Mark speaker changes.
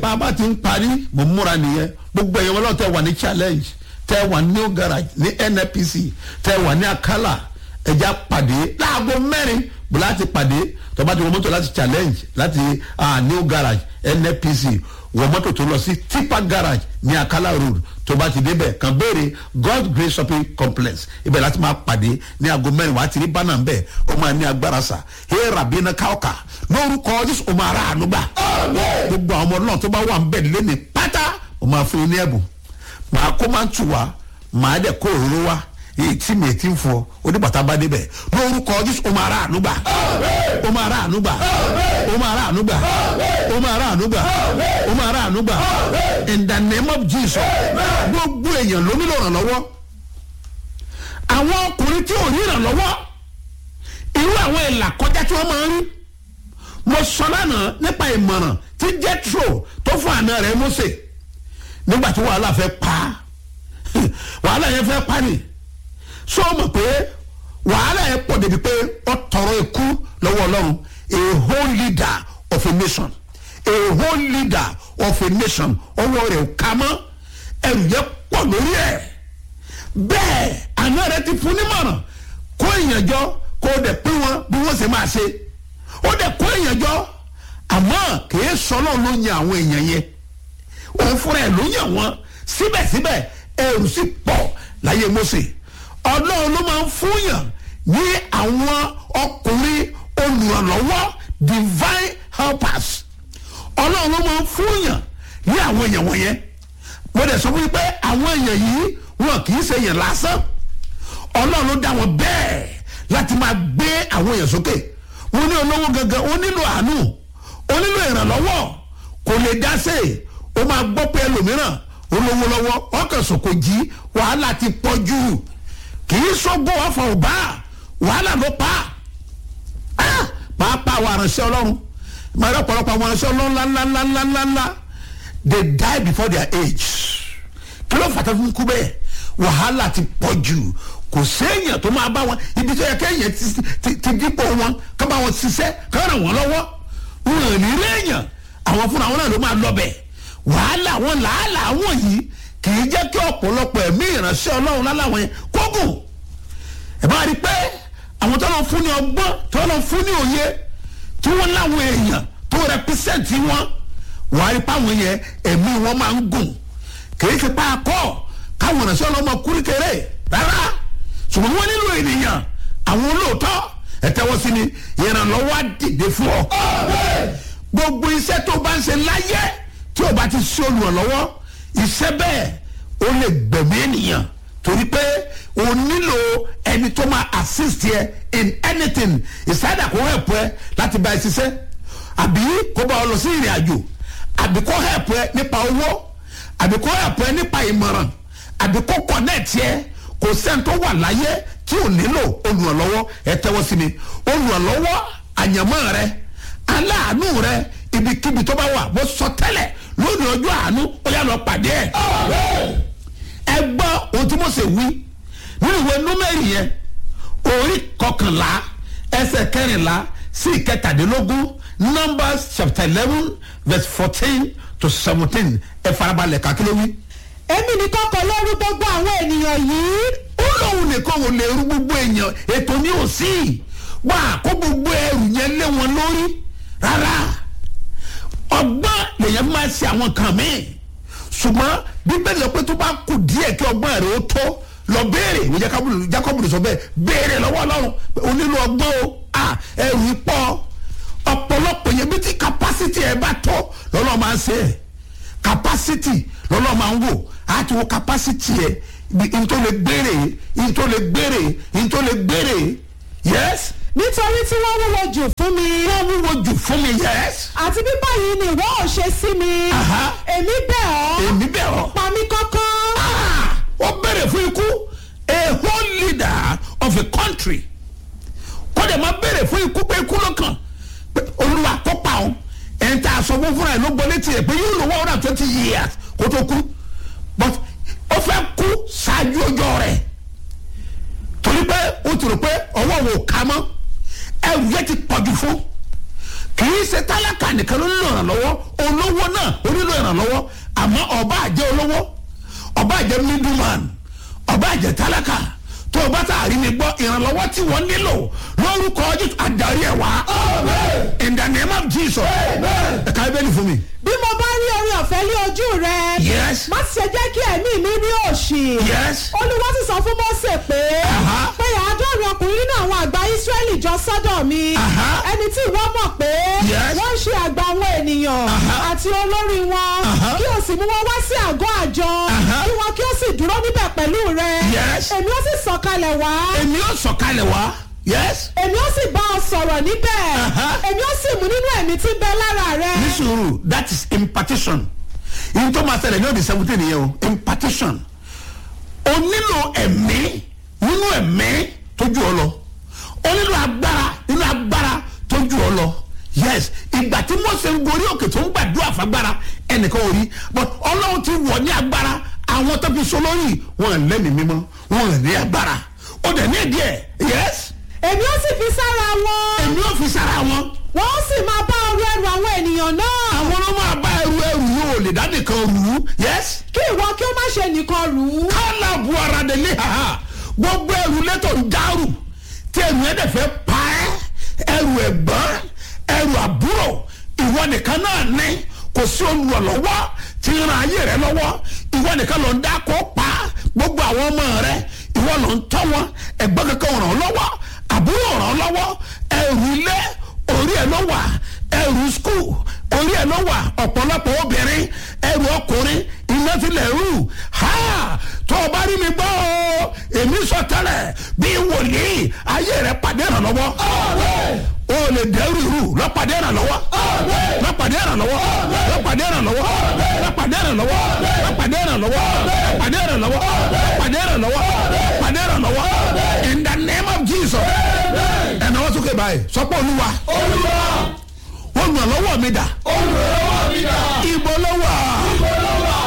Speaker 1: bá a bá ti ń parí mo múra nìyẹn gbogbo ẹ̀yẹ wọn lọ́wọ́ tẹ wà ní challenge tẹ wà ní new garage ní nnpc tẹ wà ní akala ẹja pàdé láago mẹ́rin bó láti pàdé tó bá ti wọ mọ́tò láti challenge láti ah, new garage nnpc wọ mọ́tò tó lọ sí tipa garage ní akala road tó bá ti débẹ̀ kàn béèrè god grace shopping complex ibẹ̀ láti máa pàdé ní aago mẹ́rin wàá ti rí bánà ń bẹ̀ ó máa ní agbára sà hey rabina kauka lórúkọ jésù ó máa ra àánú gbà gbogbo àwọn ọmọ náà tó bá wà ń bẹ̀ lé ní pátá ó máa fún yín ní ẹ̀bùn màá kó máa ń tù wá màá dẹ̀ kó òróró wá èyí tí mi ti ń fọ oníbàtà bá débẹ̀ lórúkọ jésù ó máa ra àánú gbà ó máa ra àánú gbà ó máa ra àánú gbà ó máa ra àánú gbà ó máa ra àánú gbà in the name of jesus gbogbo èèyàn ló nílò ìrànlọ́wọ́ àwọn ọkùnrin tí ò ní ìrànlọ́wọ́ irú àwọn ìlà kọjá tí wọ́n máa ń rí mo sọ lánàá nípa ìmọ̀ràn tí jethro tó fún àna rẹ̀ mose nígbà tí wàhálà fẹ́ pa wàhálà yẹn fẹ́ pa ni so mọ̀ pé wàhálà yẹn pọ̀ débi pé ó tọrọ ikú lọ́wọ́ ọlọ́run a whole leader of a nation a whole leader of a nation ọwọ́ rẹ̀ ká mọ́ ẹrù yẹn pọ̀ lórí ẹ̀ bẹ́ẹ̀ àná rẹ̀ ti fún nímọ̀ràn kó èèyàn jọ kó o dẹ̀ pín wọn bí wọ́n ṣe máa ṣe ó dẹ̀ kó èèyàn jọ àmọ́ kìí sọ́nà ló yan àwọn èèyàn yẹn òun fúnra ẹ̀ ló yàn wọ́n síbẹ̀síbẹ̀ ẹrù sì pọ̀ láyé mose ọlọ́run ló máa ń fúnyàn ní àwọn ọkùnrin olùrànlọ́wọ́ divine helpers ọlọ́run ló máa ń fúnyàn ní àwọn èèyàn wọ̀nyẹn mo dẹ̀ sọ fún yín pé àwọn èèyàn yìí wọn kì í ṣe èèyàn lásán ọlọ́run ló dá wọn bẹ́ẹ̀ láti máa gbé àwọn èèyàn sókè wọn ní olówó gangan ó nílò àánú ó nílò ìrànlọ́wọ́ kò lè dá sí i ó máa gbọ́ pé ẹlòmíràn olówó lọ́wọ́ ọkàn sòkò jí wàhálà ti pọ̀ jù kì í sọ́gbó ọ̀fọ̀ ọ̀bá wàhálà ló pa á pàápàá àwọn aránṣẹ́ ọlọ́run máa rẹ́ ọ̀pọ̀lọpọ̀ àwọn aránṣẹ́ ọlọ́run ńláńláńláńláńlá they die before their age kí ló fàtà fún kú bẹ́ẹ̀ wàhálà ti pọ̀ jù kò séèyàn tó máa bá wọn ibi tó yẹ kéèyàn ti dípò wọn ká bá wọn ṣiṣẹ́ ká ràn wọ́n lọ́wọ́ wọn ò ní réèyàn àwọn fúnra wọn náà ló máa lọ bẹ̀ wàhálà wọn làálàá wọn yìí kì í jẹ́ kí ọ̀pọ̀lọpọ̀ ẹ̀mí ìránṣẹ́ ọlọ́run láláwọn yẹn kógùn ẹ̀ bá rí i pé àwọn tó lọ fún ní ọgbọ́n tó lọ fún ní òye tí wọ́n láwọn èèyàn tó rẹpísẹ́ǹtì wọn wà á rí i pé àwọn yẹn ẹ̀mí wọn máa ń gùn kì í ṣe pa akọ́ káwọn ìránṣẹ́ ọlọ́mọ kúrí kéré rárá ṣùgbọ́n wọ́n nílò ènìyàn àwọn olóòótọ́ ẹ̀tẹ́wọ́ sí ni ìrànlọ́wọ́ á dìde fún ọ. gbogbo iṣẹ́ tó bá ń ṣe láyé tí o bá ti ṣe olùrànlọ́wọ́ iṣẹ́ bẹ́ẹ̀ ó lè gbẹ̀mí ènìyàn torí pé o nílò ẹni tó máa assist yẹ in anything ìsáyàdà kó help ẹ láti bá ẹ ṣiṣẹ́ àbí kó bá ọ lọ sí ìrìn àjò àbí kó help ẹ nípa owó àbí kó help ẹ nípa ìmọ̀ràn àbí kó connect yẹ kò sẹ́ni tó wà láyé tí ò nílò olùrànlọ́wọ́ ẹ tẹ́wọ́ sí mi olùrànlọ́wọ́ àyànmọ́ rẹ aláàánú rẹ ibikíbi tó bá wà mo sọ tẹ́lẹ̀ lónìí ọjọ́ àánú ó yà lọ pàdé ẹ̀. ẹ gbọ́ ohun tí mo ṣe wí nínú ìwé númẹ́rì yẹn orí kọkànlá ẹsẹ̀ kẹrìnlá sí ìkẹtàdínlógún numbers chapter eleven verse fourteen to seventeen ẹ farabalẹ̀ kàkiri wí.
Speaker 2: èmi nìkan kọ lórí gbogbo àwọn ènìyàn yìí
Speaker 1: ó lóun nìkan ò lè rú gbogbo èèyàn ètò ní òsì wà kó gbogbo ẹrù yẹn lé wọn lórí rárá ọgbọ́n lèyàn máa ṣe àwọn kan míì ṣùgbọ́n bíbélì sọ pé tó bá kù díẹ̀ kí ọgbọ́n rẹ̀ ó tó lọ béèrè ìwé jákọ́bù sọ bẹ́ẹ̀ béèrè lọ́wọ́ ọlọ́run o nílò ọgbọ́n o ẹrù ipọ́ ọ̀pọ̀lọpọ̀ yẹn bí tí capacity ẹ bá tọ́ lọ́lọ́ máa ń ṣe ẹ̀ capacity lọ́lọ́ máa ń wò á ti wo capacity ẹ n tó lè gbére n tó lè gbére n tó lè gbére yes
Speaker 2: nítorí tí wọ́n wúwo jù fún mi
Speaker 1: wọ́n wúwo jù fún mi yes
Speaker 2: àti bí báyìí ni ìwọ ò ṣe sí mi
Speaker 1: Aha.
Speaker 2: èmi bẹ̀ ọ́
Speaker 1: èmi bẹ̀ ọ́
Speaker 2: pa mí kọ́kọ́
Speaker 1: Ah, wọ́n bẹ̀rẹ̀ fún ikú a whole leader of a country kó dẹ̀ máa bẹ̀rẹ̀ fún ikú pé ikú ló kàn pé olúwa kó pa ọ́ ẹ̀ ń ta aṣọ fún fúnra ẹ̀ ló gbọ́ létí ẹ̀ pé yóò lò one hundred and twenty years kó tó kú but ó fẹ́ kú ṣáájú ọjọ́ rẹ̀ torí pé ó ti rò pé ọwọ́ wo ká mọ́ ẹrù yẹn ti pọ̀jù fún kì í ṣe tálákà nìkan ló nílò ìrànlọ́wọ́ olówó náà ó nílò ìrànlọ́wọ́. ìrànlọ́wọ́ àmọ́ ọba àjẹ́ olówó ọba àjẹ́ middleman ọba àjẹ́ tálákà tó o bá tà rí mi gbọ́ ìrànlọ́wọ́ tí wọ́n nílò lórúkọ Jésù àdarí ẹ̀ wá in the name of Jesus ẹ̀ka ibẹ̀lì fún mi.
Speaker 2: bí mo bá rí orí ọ̀fẹ́ ní ojú rẹ
Speaker 1: Yes.
Speaker 2: má ṣe jẹ́ kí ẹ̀mí mi ní òṣì
Speaker 1: Yes.
Speaker 2: olúwa sì sọ fún Mósè pé
Speaker 1: Aha.
Speaker 2: pé àádọ́rin ọkùnrin nínú àwọn àgbà Ísírẹ́lì jọ sọ́dọ̀ mi
Speaker 1: Aha.
Speaker 2: ẹni tí ìwọ mọ̀ pé
Speaker 1: Yes.
Speaker 2: wọ́n ń ṣe àgbà àwọn ènìyàn
Speaker 1: Aha.
Speaker 2: àti olórí wọn
Speaker 1: Aha.
Speaker 2: kí o sì mú wọn wá sí àgọ́ àjọ
Speaker 1: Aha.
Speaker 2: kí wọn kí o sì dúró níbẹ̀ pẹ̀lú rẹ
Speaker 1: Yes.
Speaker 2: èmi ó sì sọ̀kalẹ̀ wá
Speaker 1: èmi yóò sọ̀kalẹ̀ wá yes
Speaker 2: èmi ó sì bá ọ sọ̀rọ̀ níbẹ̀
Speaker 1: Aha.
Speaker 2: èmi ó sì mú nínú ẹ̀mí tí ń bẹ lára rẹ.
Speaker 1: ní sùúrù that is impartition yìí tó máa ṣẹlẹ̀ ní ọ̀dẹ̀ seventeen yẹn o impartition o nílò ẹ̀mí nínú ẹ̀mí tó ju ọ lọ o nílò agbára nínú agbára tó ju ọ lọ yes ìgbà tí Mósè ń gorí òkè tó ń gbàdúrà fagbára ẹnìkan ò rí but ọlọ́run ti wọ̀ ní agbára àwọn tó fi so lórí wọn ò lẹ́mìí mímọ́ wọn ò ní agbára ó dẹ̀ ní ìdí ẹ̀ yes
Speaker 2: èmi ó sì fi sára wọn
Speaker 1: èmi ò fi sára wọn
Speaker 2: wọ́n ó sì máa bá ọrú ẹrù àwọn ènìyàn náà
Speaker 1: àwọn ọmọ àbá ẹrù ẹrù yóò lè dá nìkan rù ú yes
Speaker 2: kí ìwọ kí ó má ṣe nìkan rù ú.
Speaker 1: kálá bu ara de lé haha gbogbo ẹrù létò ń dárù tí ẹrù yẹn dẹ̀ fẹ́ pa ẹ́ ẹrù ẹ̀gbọ́n ẹrù àbúrò ìwọ nìkan náà ní kò sí olùrànlọ́wọ́ tí ń ran ayé rẹ lọ́wọ́ ìwọ nìkan ló ń dá kó pa gbogbo àwọn ọmọ rẹ ìwọ ló ń tọ́ wọn ẹ̀gbọ́n kankan ràn ọ́ lọ́wọ́ àbúrò ràn ọ́ lọ́wọ́ ẹrù ilé orí ẹ̀ ló wà ẹrù skul orí ẹ̀ ló wà ọ̀pọ̀lọpọ̀ obìnrin ẹrù ọkùnrin iná tilẹ̀ rú ha tó o bá rí mi gbọ́ o èmi sọ tẹ́lẹ̀ bí wòlíì ayé rẹ̀ pàdé ìrànlọ́wọ́ o lè dẹ́rù irú lọ́pàdé ìrànlọ́wọ́ lọ́pàdé ìrànlọ́wọ́ lọ́pàdé ìrànlọ́wọ́ lọ́pàdé ìrànlọ́wọ́ lọ́pàdé ìrànlọ́wọ́ lọ́pàdé ìrànlọ́wọ́ lọ́pàdé ìrànlọ́wọ́ lọ́pàdé ìrànlọ́wọ́ in the name of Jesus ẹ̀nà wọ́n sókè báyìí sọ́pọ̀ olúwa olùrànlọ́wọ́ mi dà
Speaker 3: olùrànlọ́wọ́ mi dà.
Speaker 1: ibo ló wà